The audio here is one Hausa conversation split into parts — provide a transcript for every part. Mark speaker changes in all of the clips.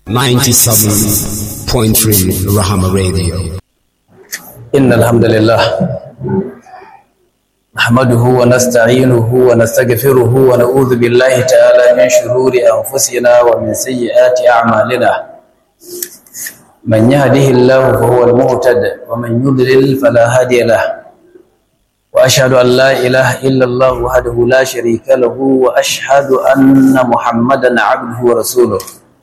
Speaker 1: 97.3 Rahama Radio.
Speaker 2: إن الحمد لله نحمده ونستعينه ونستغفره ونعوذ بالله تعالى من شرور أنفسنا ومن سيئات أعمالنا من يهده الله فهو المهتد ومن يضلل فلا هادي له وأشهد أن لا إله إلا الله وحده لا شريك له وأشهد أن محمدا عبده ورسوله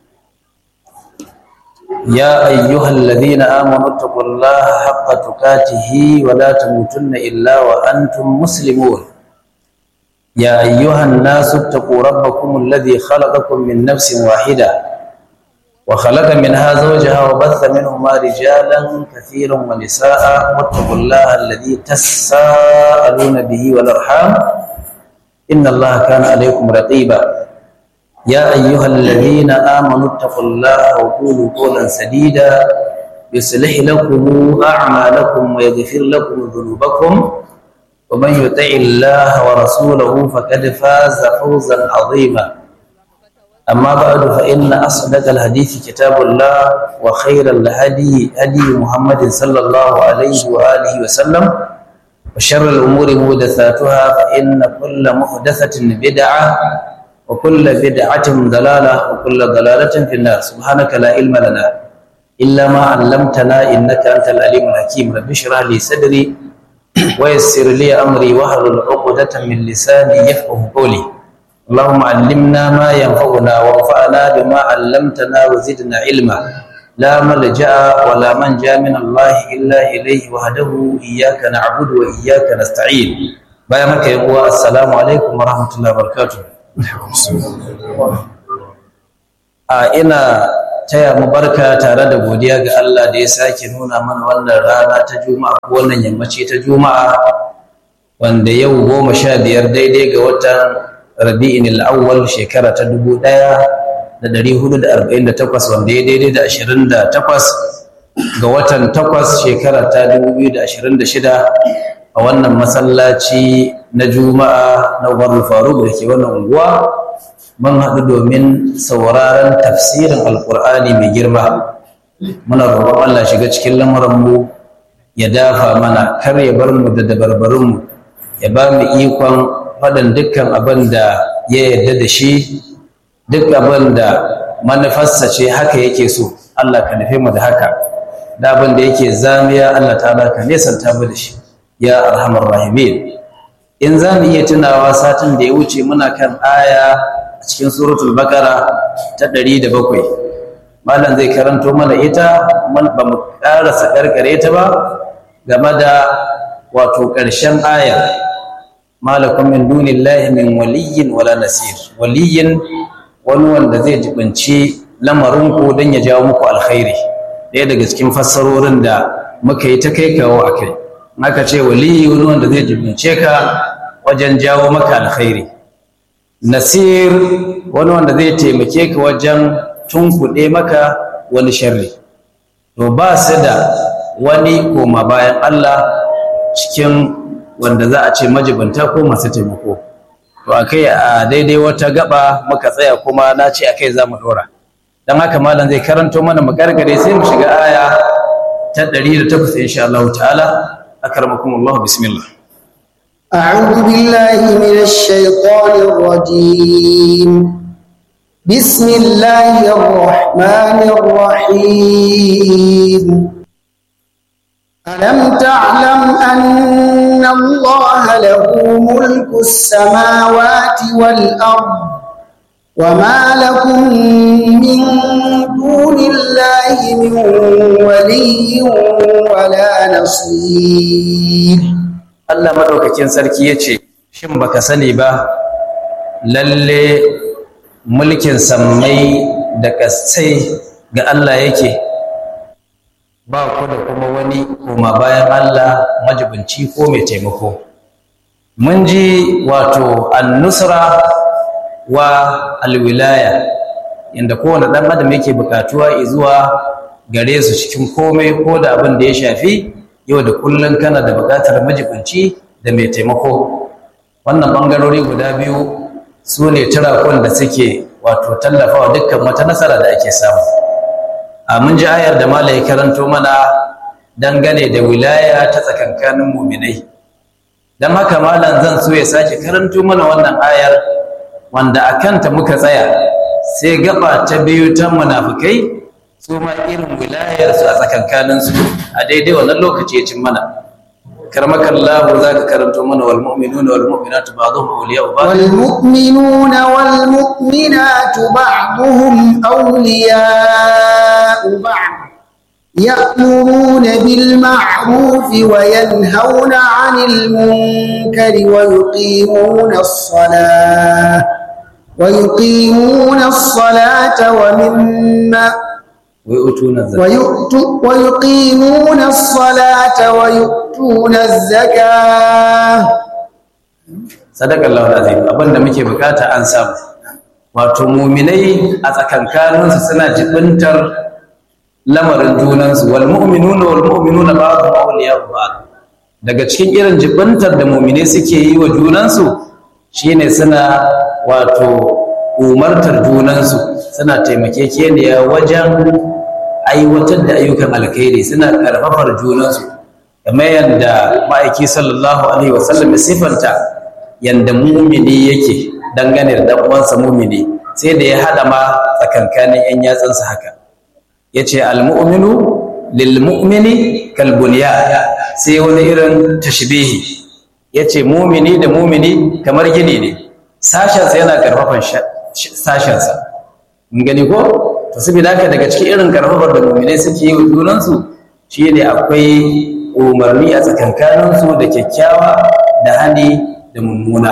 Speaker 2: يا أيها الذين آمنوا اتقوا الله حق تقاته ولا تموتن إلا وأنتم مسلمون يا أيها الناس اتقوا ربكم الذي خلقكم من نفس واحدة وخلق منها زوجها وبث منهما رجالا كثيرا ونساء واتقوا الله الذي تساءلون به والأرحام إن الله كان عليكم رقيبا يا أيها الذين آمنوا اتقوا الله وقولوا قولا سديدا يصلح لكم أعمالكم ويغفر لكم ذنوبكم ومن يطع الله ورسوله فقد فاز فوزا عظيما أما بعد فإن أصدق الحديث كتاب الله وخير الهدي هدي محمد صلى الله عليه وآله وسلم وشر الأمور محدثاتها فإن كل محدثة بدعة وكل بدعة ضلالة وكل ضلالة في النار سبحانك لا علم لنا إلا ما علمتنا إنك أنت العليم الحكيم رب اشرح لي صدري ويسر لي أمري واحلل عقدة من لساني يفقه قولي اللهم علمنا ما ينفعنا وانفعنا بما علمتنا وزدنا علما لا ملجأ ولا منجا من الله إلا إليه وحده إياك نعبد وإياك نستعين بيامك يا السلام عليكم ورحمة الله وبركاته a ina taya mu barka tare da godiya ga Allah da ya sake nuna mana wannan rana ta juma'a ko wannan yammaci ta juma'a wanda yau goma sha biyar daidai ga watan rabi'in al'awwal shekara ta dubu ɗaya da ɗari hudu da arba'in da takwas wanda ya daidai da ashirin da takwas ga watan takwas shekara ta dubu biyu da ashirin da shida a wannan masallaci na juma'a na umarul faruk da ke wannan unguwa mun haɗu domin sauraron tafsirin alkur'ani mai girma muna roƙon allah shiga cikin lamuranmu ya dafa mana kar ya bar mu da dabarbarinmu ya ba mu ikon faɗin dukkan abin da ya yarda da shi duk abin da manufarsa ce haka yake so allah ka nufe mu da haka da abin da yake zamiya allah ta ka nesanta mu da shi ya arhamar rahimin in za mu iya tunawa satin da ya wuce muna kan aya a cikin suratul bakara ta ɗari da bakwai malam zai karanto mana ita ba mu ƙarasa ƙarƙare ta ba game da wato ƙarshen aya malakun min dunillahi min waliyin wala nasir waliyin wani wanda zai jibinci lamarinku don ya jawo muku alkhairi ɗaya daga cikin fassarorin da muka yi ta kai kawo a kai aka ce waliyi wani wanda zai jibince ka wajen jawo maka alkhairi nasir wani wanda zai taimake ka wajen tunkuɗe maka wani sharri to ba su da wani koma bayan Allah cikin wanda za a ce majibanta ko masu taimako to akai a daidai wata gaba muka tsaya kuma na ce akai za mu ɗora don haka malam zai karanto mana mu gargare sai mu shiga aya ta 108 insha Allah ta'ala أكرمكم الله بسم الله
Speaker 3: أعوذ بالله من الشيطان الرجيم بسم الله الرحمن الرحيم ألم تعلم أن الله له ملك السماوات والأرض وما لكم من دون الله من ولي ولا نصير
Speaker 2: Allah madaukakin sarki yace shin baka sani ba lalle mulkin sammai da kasai ga Allah yake ba ku da kuma wani koma bayan Allah majibinci ko mai taimako mun ji wato an-nusra wa alwilaya inda kowane ɗan adam yake bukatuwa zuwa gare su cikin komai ko da abin da ya shafi yau da kullum kana da bukatar majibinci da mai taimako wannan ɓangarori guda biyu su ne turakun da suke wato tallafawa dukkan wata nasara da ake samu a mun ji ayar da malai karanto mana dangane da wilaya ta tsakankanin muminai don haka malam zan so ya sake karanto mana wannan ayar wanda a kanta muka tsaya sai gaba ta biyu ta munafukai su ma irin wilayarsu a tsakankaninsu a daidai wannan lokaci ya cin mana كرمك الله ذاك كرمت من والمؤمنون والمؤمنات بعضهم أولياء بعض
Speaker 3: والمؤمنون والمؤمنات بعضهم أولياء بعض يأمرون بالمعروف وينهون عن المنكر ويقيمون الصلاة ويقيمون الصلاة ومما
Speaker 2: ويؤتون الزكاة
Speaker 3: ويؤت- ويقيمون الصلاة ويؤتون الزكاة
Speaker 2: sadaka Allah azim abinda muke bukata an samu wato muminai a tsakankaninsu suna jibintar lamarin junansu wal mu'minuna wal mu'minuna ba'dhum awliya'u ba'd daga cikin irin jibintar da muminai suke yi wa junansu shine suna wato umartar junansu suna taimakekeniya wajen aiwatar da ayyukan alkhairi suna karfafar junansu kamar yadda ma'aiki sallallahu alaihi wasallam ya sifanta yanda mumini yake dangane da dan uwansa mumini sai da ya hada ma tsakankanin yan yatsansa haka yace almu'minu lilmu'mini kalbunya sai wani irin tashbihi yace mumini da mumini kamar gini ne sashensa yana karfafan sashensa mun gani ko to saboda haka daga cikin irin karfafar da muminai suke yi wa junansu shine akwai umarni a tsakankaninsu da kyakkyawa da hani da mummuna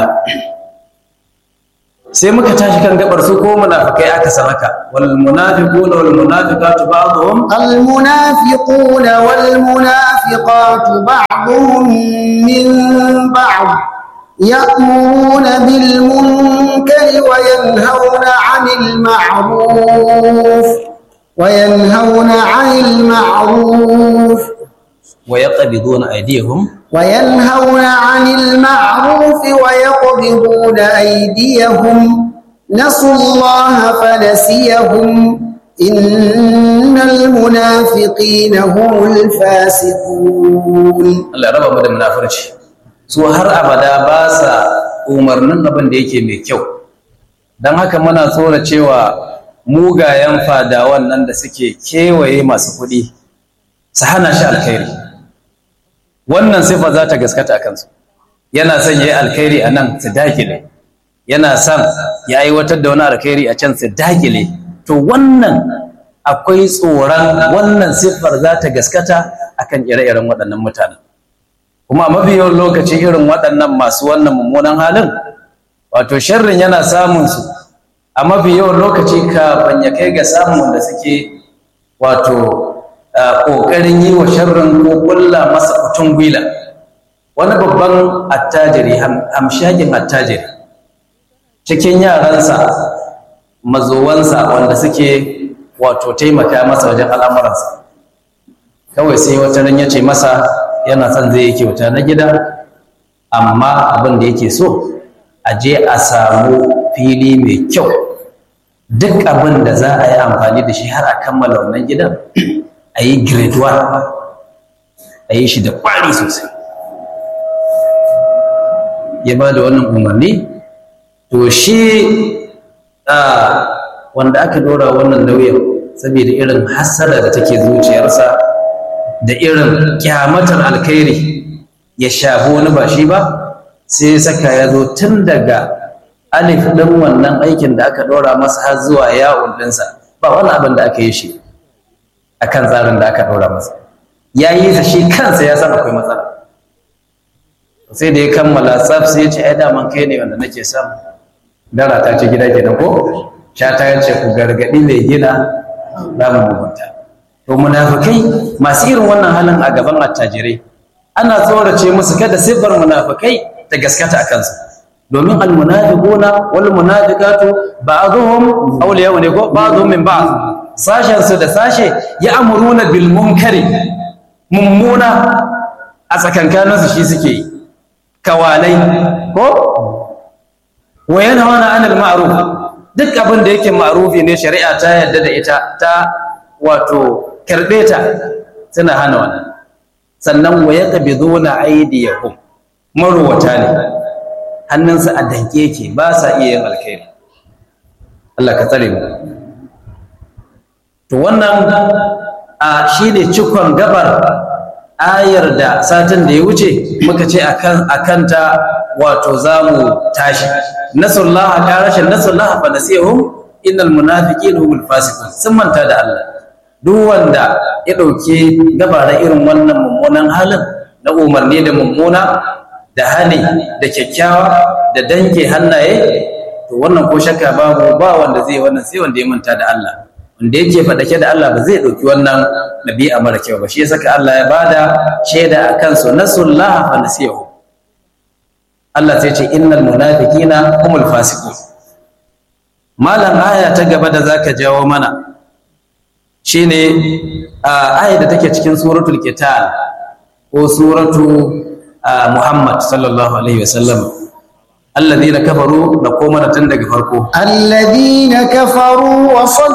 Speaker 2: sai muka tashi kan gabar su ko munafikai aka san haka wal munafiquna wal munafiqatu ba'dhum
Speaker 3: المنافقون والمنافقات بعضهم من بعض يأمرون بالمنكر وينهون عن المعروف وينهون عن المعروف
Speaker 2: ويقبضون أيديهم
Speaker 3: وينهون عن المعروف ويقبضون أيديهم نسوا الله فنسيهم إن المنافقين هم الفاسقون
Speaker 2: Allah ya raba mu da munafurci su har abada ba sa umarnin abin da yake mai kyau don haka muna tsora cewa mugayen fadawan nan da suke kewaye masu kuɗi su hana shi alkhairi wannan sifa za ta gaskata a kansu yana son ya yi alkhairi a nan su dakile yana son ya aiwatar da wani alkhairi a can su dakile to wannan akwai tsoron wannan siffar za ta gaskata akan ire-iren waɗannan mutanen kuma mafi yawan lokaci irin waɗannan masu wannan mummunan halin wato sharrin yana samun su a mafi yawan lokaci kafin ya kai ga samun wanda suke wato ƙoƙarin yi wa sharrin ko ƙulla masa kutun gwila wani babban attajiri hamshakin attajiri cikin yaransa mazowansa wanda suke wato taimaka masa wajen al'amuransa kawai sai wata ran ya ce masa yana son zai yi kyauta na gida amma abin da yake so a je a samu fili mai kyau duk abin da za a yi amfani da shi har a kammala wannan gidan a yi grade 1 a yi shi da ƙwari sosai ya ba da wannan umarni to shi wanda aka dora wannan nauyin saboda irin hassada da take zuciyarsa da irin kyamatar alkhairi ya shafi wani ba shi ba sai saka ya zo tun daga alif ɗin wannan aikin da aka ɗora masa har zuwa yawon ɗinsa ba wani abin da aka yi shi a kan tsarin da aka ɗora masa ya yi sa shi kansa ya san akwai matsala sai da ya kammala tsaf sai ya ce ai daman kai ne wanda nake son dara ta ce gida kenan ko sha ta ce ku gargaɗi mai gina za mu mugunta to munafikai masu irin wannan halin a gaban attajirai ana tsorace musu kada siffar munafikai ta gaskata a kansu domin almunafiquna wal munafiqatu ba'dhum awliya ne ko ba'dhum min ba'd sashen su da sashe ya'muruna bil munkari mummuna a tsakankanin su shi suke yi kawalai ko wa yanhauna 'anil ma'ruf duk abin da yake ma'rufi ne shari'a ta yarda da ita ta wato karbe ta suna hana wannan sannan wa yaqbiduna aydiyahum marwata ne hannunsa a danke yake ba sa iya yin alkhairi Allah ka tsare mu to wannan a shine cikon gabar ayar da satin da ya wuce muka ce akan akanta wato zamu tashi nasullaha qarashin nasullaha fa nasihum innal munafiqina humul fasiqun sun manta da Allah duk wanda ya dauke gabaran irin wannan mummunan halin na umarni da mummuna da hani da kyakkyawa da danke hannaye to wannan ko shakka babu ba wanda zai wannan sai wanda ya manta da Allah wanda yake faɗake da Allah ba zai ɗauki wannan ɗabi'a mara kyau ba shi ya saka Allah ya bada shaida a kansu nasullaha fa nasiyahu Allah sai ce innal munafiqina humul fasiqun malam aya ta gaba da zaka jawo mana shine aya da take cikin suratul qital ko suratu Muhammad sallallahu alaihi wasallam alladhina kafaru da koma tun daga farko
Speaker 3: alladhina kafaru wa